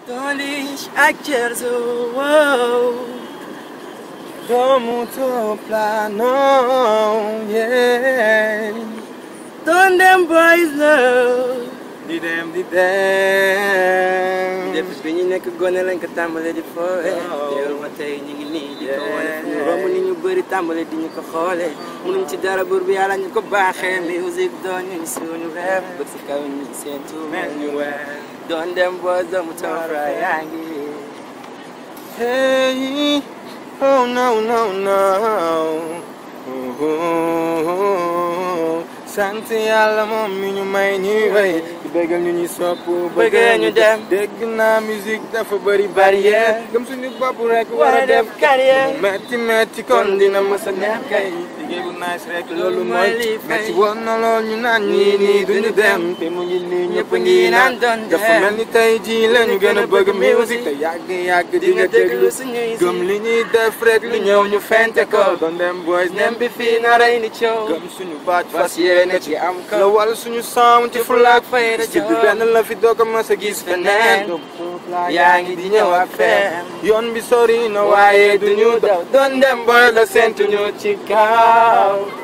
Dolish akjerzo wow Domu to plano, yeah. Don them boys love Di dem di dem. Depuis bi ñu nekk gone lañ ko tàmbale di foowe Waaw. teewul ba tey ñu ngi nii di ko wane fu ñu Yeah. romb ni ñu bëri tàmbale di ñu ko xoole mënuñ ci dara buur bi yàlla ñu ko baaxee music doon ñu suñu rêve bëgg si kaw ñu seen tuur Mel ñu weer. Don them boys doomu toofra yaa ngi Hey, oh no no no. Ooh, sant yàlla moom mi ñu may ñuy wéy di bëggal ñu ñuy sopp Bëggee ñu dem. dégg naa musique dafa bëri barrière gëm suñu bopp rek war a def carrière metti metti kon dina mës a neex kay liggéey bu nice rek loolu mooy li fay. metti woon na lool ñu naan ñii nii duñu dem te mu ngi nii ñëpp a ngi naan doon dafa dem. mel ni tey jii la ñu gën a bëgg musique te yàgg yàgg di nga déglu suñuy gëm li ñuy def rek lu ñëw ñu fente ko doon dem boys nem bi fii na rey ni coow gëm suñu baat fas fas yéene yéene ci ci am la kaw wal suñu sound ci fulaak fayda si bi benn la fi doo ko mës a gis feneen yaa ngi di ñëw ak fem yoon bi sori na waaye duñu daw doon dem boy la sentu ñu ci kaw